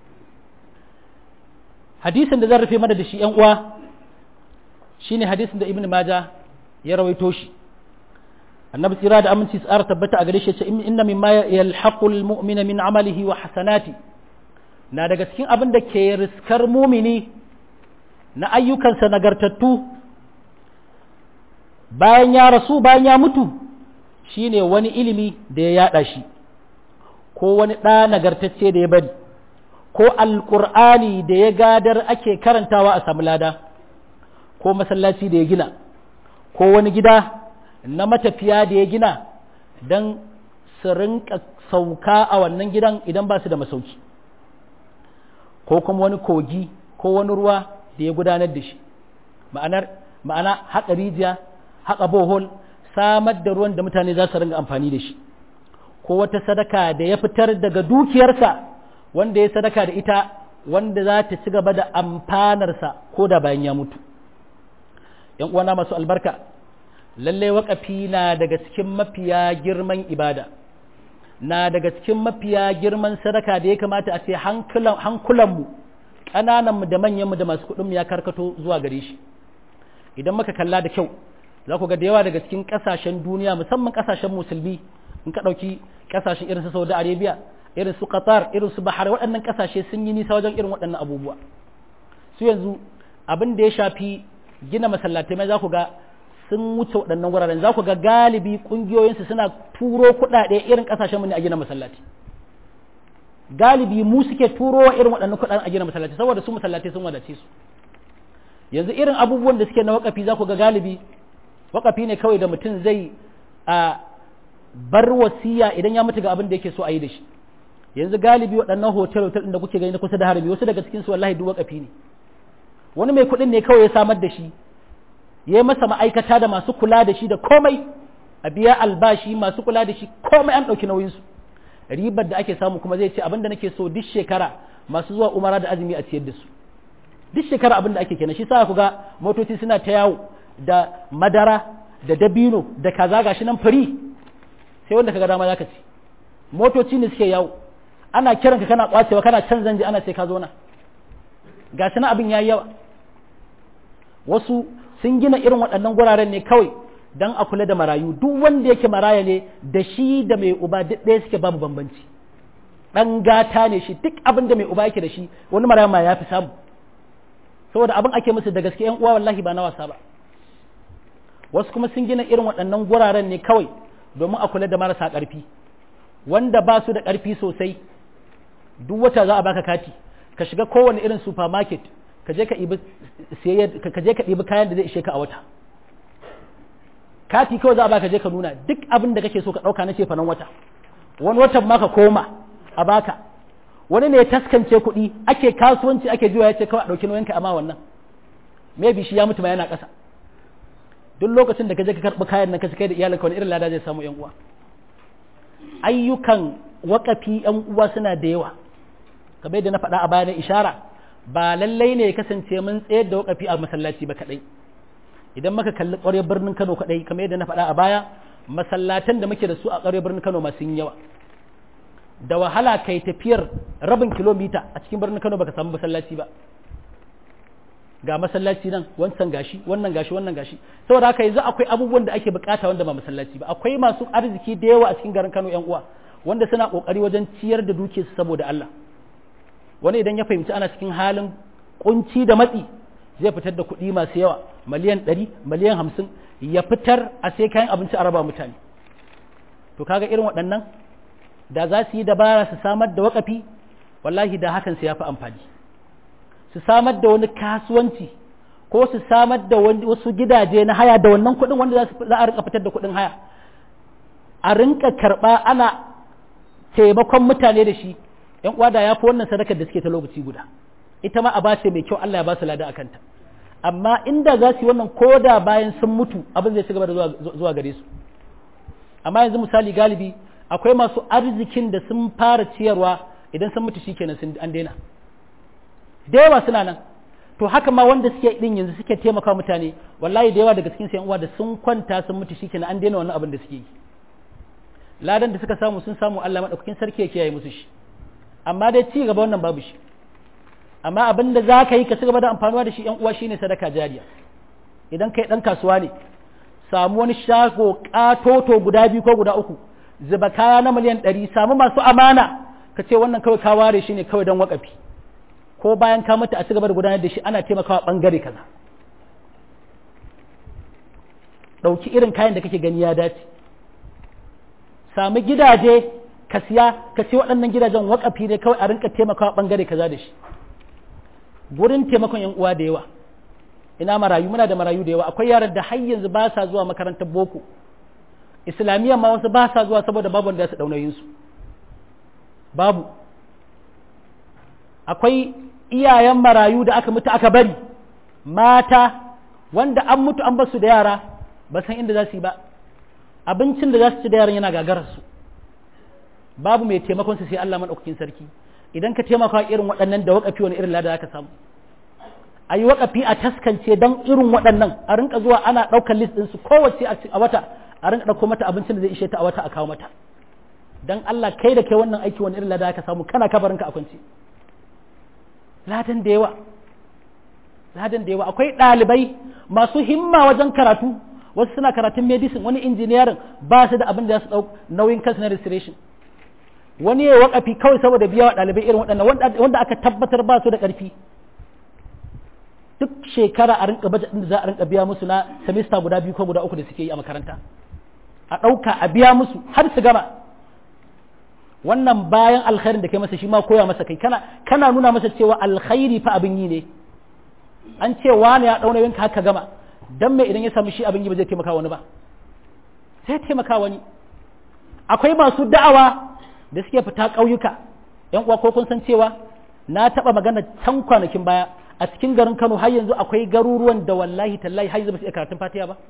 hadisin da zan rufe mana da shi ‘yan uwa shine hadisin da ibn maja ya rawaito shi annabi tsira da aminci tsara tabbata a gare shi ce inna mimma yalhaqul mu'mina min amalihi wa hasanati na daga cikin abin da ke riskar mumini na ayyukansa nagartattu bayan ya rasu bayan ya mutu shine wani ilimi da ya yada shi ko wani ɗa nagartacce da ya bari ko alƙur'ani da ya gadar ake karantawa a samu lada ko masallaci da ya gina ko wani gida na matafiya da ya gina don su rinka sauka a wannan gidan idan ba su da masauki ko kuma wani kogi ko wani ruwa da ya gudanar da shi ma'anar ma'ana haƙa rijiya haƙa bohol samar da ruwan da mutane za su ringa amfani da shi ko wata sadaka da ya fitar daga dukiyarsa wanda ya sadaka da ita wanda za ta ci gaba da amfanarsa ko da bayan ya mutu ‘yan uwana masu albarka lallai waƙafi na daga cikin mafiya girman ibada na daga cikin mafiya girman sadaka da ya kamata a ce hankulanmu ƙanananmu da manyanmu da masu kuɗinmu ya karkato zuwa gare shi idan muka kalla da kyau za ku ga da yawa daga cikin ƙasashen duniya musamman ƙasashen musulmi in ka ɗauki ƙasashen irin su saudi arabia irin su qatar irin su bahar waɗannan ƙasashe sun yi nisa wajen irin waɗannan abubuwa su yanzu abin da ya shafi gina masallatai mai za ku ga sun wuce waɗannan wuraren za ku ga galibi ƙungiyoyinsu suna turo kuɗaɗe irin ƙasashen mu ne a gina masallaci galibi mu suke turo wa irin waɗannan kuɗaɗen a gina masallaci saboda su masallatai sun wadace su yanzu irin abubuwan da suke na wakafi za ku ga galibi wakafi ne kawai da mutum zai a bar wasiya idan ya mutu ga abin da yake so a yi da shi yanzu galibi waɗannan hotel hotel da kuke gani na kusa da harami wasu daga cikin su wallahi duk wakafi ne wani mai kuɗin ne kawai ya samar da shi ya yi masa ma'aikata da masu kula da shi da komai a biya albashi masu kula da shi komai an ɗauki nauyinsu ribar da ake samu kuma zai ce abin da nake so duk shekara masu zuwa umara da azumi a ciyar da su duk shekara abin da ake kenan shi sa ku ga motoci suna ta yawo da madara da dabino da kaza gashi nan fari sai wanda kaga dama zaka ci motoci ne suke yawo ana kiran ka kana kwacewa kana can zanje ana sai ka zo na gashi na abin yayi yawa wasu sun gina irin waɗannan guraren ne kawai don a kula da marayu duk wanda yake maraya ne da shi da mai uba duk ɗaya suke babu bambanci ɗan gata ne shi duk abin da mai uba yake da shi wani maraya ma ya fi samu saboda abin ake musu da gaske yan uwa wallahi ba na wasa ba wasu kuma sun gina irin waɗannan guraren ne kawai domin a kula da marasa ƙarfi wanda ba su da ƙarfi sosai duk wata za a baka kati ka shiga kowane irin supermarket ka je ka ɗibi kayan da zai ishe ka a wata kati kawai za a baka je ka nuna duk abin da kake so ka ɗauka na ce fanan wata wani watan ma ka koma a baka wani ne ya taskance kuɗi ake kasuwanci ake juya ya ce kawai a ɗauki nauyanka amma wannan maybe shi ya mutu ma yana ƙasa duk lokacin da ka je ka karɓi kayan nan ka kai da iyalinka wani irin lada zai samu yan uwa ayyukan wakafi yan uwa suna da yawa kamar yadda na faɗa a baya na ishara ba lallai ne ya kasance mun tsayar da wakafi a masallaci ba kaɗai idan muka kalli ƙwarar birnin Kano kaɗai kamar yadda na faɗa a baya masallatan da muke da su a ƙwarar birnin Kano masu yawa da wahala kai tafiyar rabin kilomita a cikin birnin Kano baka samu masallaci ba ga masallaci nan wancan gashi wannan gashi wannan gashi saboda haka yanzu akwai abubuwan da ake bukata wanda ba masallaci ba akwai masu arziki da yawa a cikin garin Kano yan uwa wanda suna kokari wajen ciyar da dukiyarsu saboda Allah wani idan ya fahimci ana cikin halin kunci da matsi zai fitar da kuɗi masu yawa miliyan ɗari miliyan hamsin ya fitar a sai kayan abinci a raba mutane to kaga irin waɗannan da za su yi dabara su samar da wakafi wallahi da hakan su ya fi amfani su samar da wani kasuwanci ko su samar da wasu gidaje na haya da wannan kuɗin wanda za a rinka fitar da kuɗin haya a rinka karɓa ana taimakon mutane da shi yan uwa da ya fi wannan sadakar da suke ta lokaci guda ita ma a ba mai kyau Allah ya ba su lada akanta amma inda za su yi wannan ko da bayan sun mutu abin zai ci gaba da zuwa gare su amma yanzu misali galibi akwai masu arzikin da sun fara ciyarwa idan sun mutu shikenan sun an daina da yawa suna nan to haka ma wanda suke din yanzu suke taimaka mutane wallahi da yawa daga cikin sayan uwa da sun kwanta sun mutu shikenan an daina wannan abin da suke yi ladan da suka samu sun samu Allah madaukakin sarki ya kiyaye musu shi amma dai ci gaba wannan babu shi amma abin da za ka yi ka ci gaba da amfanuwa da shi yan uwa shine sadaka jariya idan kai dan kasuwa ne samu wani shago katoto guda biyu ko guda uku zuba kaya na miliyan ɗari samu masu amana ka ce wannan kawai ka ware shi ne kawai don wakafi ko bayan ka mutu a ci gaba da gudanar da shi ana taimakawa bangare kaza ɗauki irin kayan da kake gani ya dace sami gidaje ka siya ka ce waɗannan gidajen wakafi ne kawai a rinka taimakawa bangare kaza da shi gurin taimakon yan uwa da yawa ina marayu muna da marayu da yawa akwai yaran da har yanzu ba sa zuwa makarantar boko islamiyya ma wasu ba sa zuwa saboda babu wanda su daunayin su babu akwai iyayen marayu da aka mutu aka bari mata wanda an mutu an basu da yara ba san inda za su yi ba abincin da za su ci da yaran yana gagarar su babu mai taimakon su sai Allah madaukakin sarki idan ka taimaka irin waɗannan da waƙafi wani irin lada ka samu a yi waƙafi a taskance don irin waɗannan a rinka zuwa ana ɗaukar list ɗinsu kowace a wata a rinka ɗauko mata abincin da zai ishe ta a wata a kawo mata don Allah kai da kai wannan aiki wani irin lada ka samu kana kabarinka a kwance ladan da yawa ladan da yawa akwai ɗalibai masu himma wajen karatu wasu suna karatun medicine wani engineering ba su da abin da za su ɗau nauyin kansu na registration wani ya wakafi kawai saboda biya wa ɗalibai irin waɗannan wanda aka tabbatar ba su da ƙarfi duk shekara a rinka bajet da za a rinka biya musu na semester guda biyu ko guda uku da suke yi a makaranta a ɗauka a biya musu har su gama wannan bayan alkhairin da kai masa shi ma koya masa kai kana kana nuna masa cewa alkhairi fa abin yi ne an ce wani ya ɗauna yanka haka gama dan me idan ya samu shi abin yi ba zai taimaka wani ba sai taimaka wani akwai masu da'awa da suke fita ƙauyuka ‘yan uwa ko kun san cewa na taɓa magana can kwanakin baya a cikin garin Kano har yanzu akwai garuruwan da wallahi tallahi har yanzu ba su iya karatun fatiha ba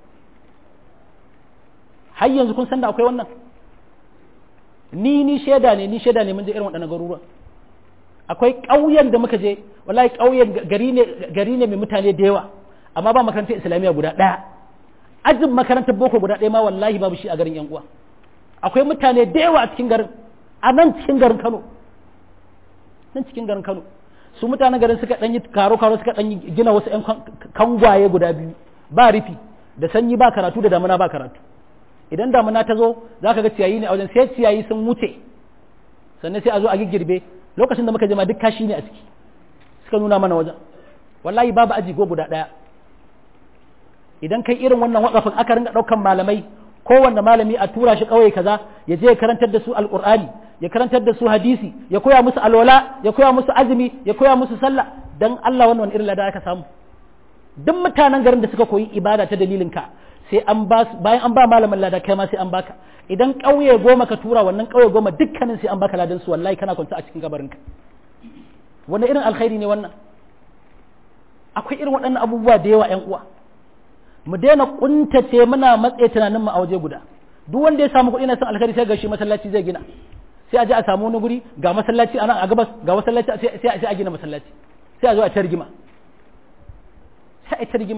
har yanzu kun san da akwai wannan ni ni shaida ne ni shaida ne mun je irin waɗannan garuruwan akwai ƙauyen da muka je wallahi ƙauyen gari ne gari ne mai mutane da yawa amma ba makarantar islamiyya guda ɗaya ajin makarantar boko guda ɗaya ma wallahi babu shi a garin yan uwa akwai mutane da yawa a cikin garin a nan cikin garin Kano nan cikin garin Kano su mutanen garin suka ɗan yi karo karo suka ɗan gina wasu ƴan kangwaye guda biyu ba rufi da sanyi ba karatu da damuna ba karatu idan damuna ta zo za ka ga ciyayi ne a wajen sai ciyayi sun wuce sannan sai a zo a girbe lokacin da muka je ma duk kashi ne a ciki suka nuna mana wajen wallahi babu aji go guda ɗaya idan kai irin wannan wakafin aka ringa ɗaukan malamai kowanne malami a tura shi ƙauye kaza ya je ya karantar da su alƙur'ani ya karantar da su hadisi ya koya musu alwala ya koya musu azumi ya koya musu sallah dan Allah wannan irin lada aka samu duk mutanen garin da suka koyi ibada ta dalilin ka sai an ba bayan an ba malamin lada kai ma sai an baka idan ƙauye goma ka tura wannan ƙauye goma dukkanin sai an baka ladan su wallahi kana kwanta a cikin gabarin ka wannan irin alkhairi ne wannan akwai irin waɗannan abubuwa da yawa ƴan uwa mu daina kuntace muna matsaye tunanin mu a waje guda duk wanda ya samu kuɗi na son alkhairi sai ga shi masallaci zai gina sai a je a samu wani guri ga masallaci a nan a gabas ga masallaci sai a gina masallaci sai a zo a ta rigima sai a ta rigima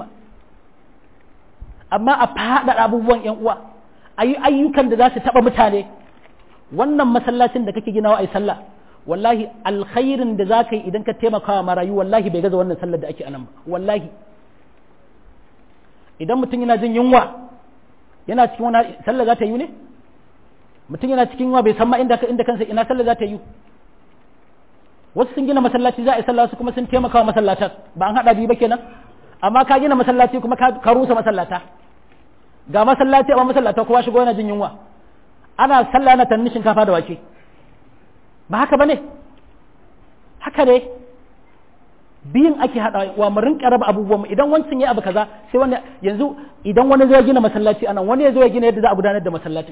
amma a faɗaɗa abubuwan ƴan uwa a yi ayyukan da za su taɓa mutane wannan masallacin da kake ginawa a yi sallah wallahi alkhairin da za ka yi idan ka taimaka wa marayu wallahi bai gaza wannan sallar da ake anan ba wallahi idan mutum yana jin yunwa yana cikin wani sallah za ta yi ne mutum yana cikin yunwa bai san ma inda inda kansa ina sallah za ta yi wasu sun gina masallaci za a yi sallah su kuma sun taimaka wa masallatan ba an haɗa biyu ba kenan amma ka gina masallaci kuma ka rusa masallata ga masallaci amma masallata kowa shigo yana jin yunwa ana sallah na tannin shinkafa da wake ba haka bane haka ne biyun ake hada wa mu rinka raba abubuwan mu idan wancan ya abu kaza sai wani yanzu idan wani zai gina masallaci anan wani ya zo ya gina yadda za a gudanar da masallaci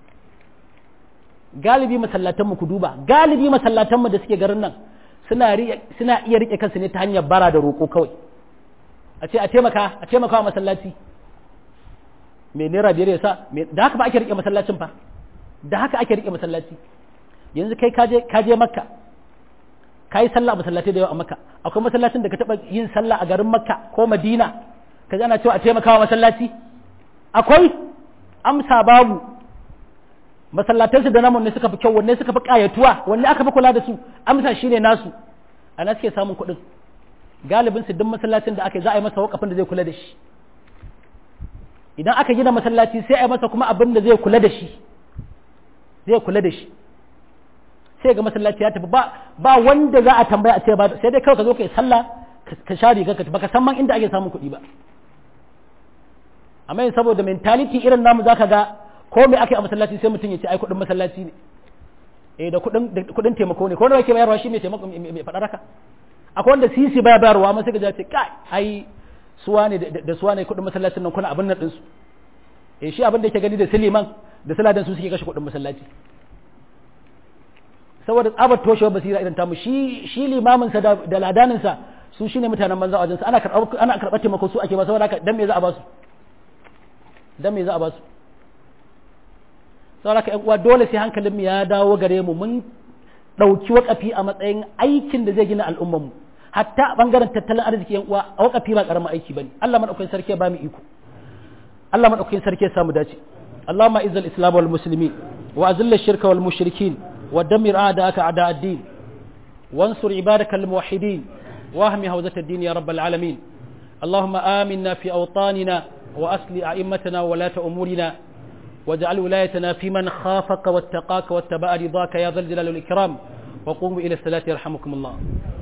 galibi masallatan mu ku duba galibi masallatan mu da suke garin nan suna suna iya rike kansu ne ta hanyar bara da roko kawai a ce a taimaka a taimaka wa masallaci me naira biyar ya sa da haka ba ake rike masallacin fa da haka ake rike masallaci yanzu kai kaje kaje makka ka yi sallah a masallatai da yawa a makka akwai masallacin da ka taɓa yin sallah a garin makka ko madina ka ana cewa a taimakawa masallaci akwai amsa babu masallatansu da namun ne suka fi kyau wanne suka fi ƙayatuwa wanne aka fi kula da su amsa shine nasu ana suke samun kuɗin galibin su duk masallacin da aka yi za a yi masa wakafin da zai kula da shi idan aka gina masallaci sai a yi masa kuma abin da zai kula da shi zai kula da shi sai ga masallaci ya tafi ba ba wanda za a tambaya a ce ba sai dai kawai ka zo ka yi sallah ka sha riga ka baka san man inda ake samun kuɗi ba amma yin saboda mentality irin namu zaka ga ko me ake a masallaci sai mutum ya ce ai kuɗin masallaci ne eh da kuɗin da kuɗin taimako ne ko nawa yake bayarwa shi ne taimako mai faɗa raka akwai wanda sisi baya bayarwa amma sai ka ce kai ai suwa ne da suwa ne kuɗin masallacin nan kuna abin nan ɗinsu eh shi abin da yake gani da siliman da saladan su suke kashe kuɗin masallaci saboda tsabar toshewar basira idan tamu shi shi limamin sa da ladanin sa su shine mutanen banza wajen sa ana karɓar ana karɓar taimako su ake ba saboda haka dan me za a ba su dan me za a ba su saboda haka ƴan uwa dole sai hankalin mu ya dawo gare mu mun ɗauki wakafi a matsayin aikin da zai gina al'ummar mu hatta a bangaren tattalin arziki ƴan uwa a wakafi ba karamin aiki bane Allah madaukakin sarki ya ba mu iko Allah madaukakin sarki ya samu dace اللهم اعز الاسلام والمسلمين واذل الشرك والمشركين ودمر اعداءك اعداء الدين وانصر عبادك الموحدين واهم هوزة الدين يا رب العالمين اللهم آمنا في أوطاننا وأصل أئمتنا ولاة أمورنا واجعل ولايتنا في من خافك واتقاك واتبع رضاك يا ذا الجلال والإكرام وقوموا إلى الصلاة يرحمكم الله